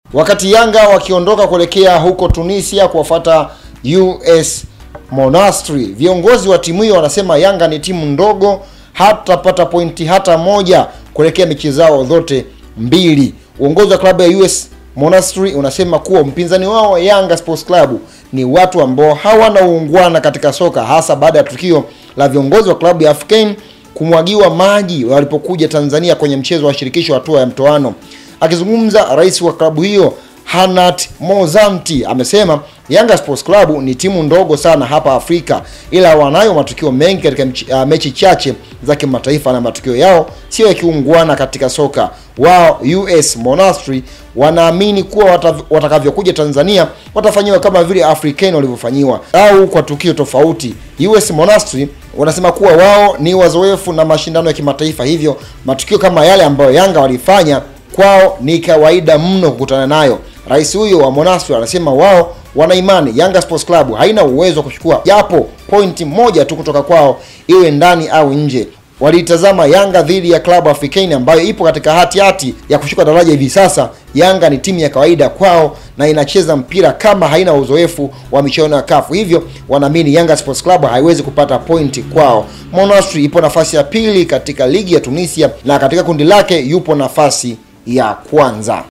Wakati Yanga wakiondoka kuelekea huko Tunisia kuwafuata US Monastir, viongozi wa timu hiyo wanasema Yanga ni timu ndogo, hatapata pointi hata moja kuelekea mechi zao zote mbili. Uongozi wa klabu ya US Monastir unasema kuwa mpinzani wao Yanga Sports Club ni watu ambao hawana uungwana katika soka, hasa baada ya tukio la viongozi wa klabu ya Afkane kumwagiwa maji walipokuja Tanzania kwenye mchezo wa shirikisho hatua ya mtoano. Akizungumza, rais wa klabu hiyo Hanat Mozamti amesema Yanga Sports Club ni timu ndogo sana hapa Afrika, ila wanayo matukio mengi katika mchi, uh, mechi chache za kimataifa na matukio yao sio yakiungwana katika soka. Wao US Monastir wanaamini kuwa watakavyokuja Tanzania watafanyiwa kama vile African walivyofanyiwa au kwa tukio tofauti. US Monastir wanasema kuwa wao ni wazoefu na mashindano ya kimataifa, hivyo matukio kama yale ambayo Yanga walifanya kwao ni kawaida mno kukutana nayo. Rais huyo wa Monastir anasema wao wana imani Yanga Sports Club haina uwezo wa kuchukua japo pointi moja tu kutoka kwao, iwe ndani au nje. Waliitazama Yanga dhidi ya klabu Africain ambayo ipo katika hati hati ya kushuka daraja hivi sasa. Yanga ni timu ya kawaida kwao na inacheza mpira kama haina uzoefu wa michuano ya kafu, hivyo wanaamini Yanga Sports Club haiwezi kupata pointi kwao. Monastir ipo nafasi ya pili katika ligi ya Tunisia na katika kundi lake yupo nafasi ya kwanza.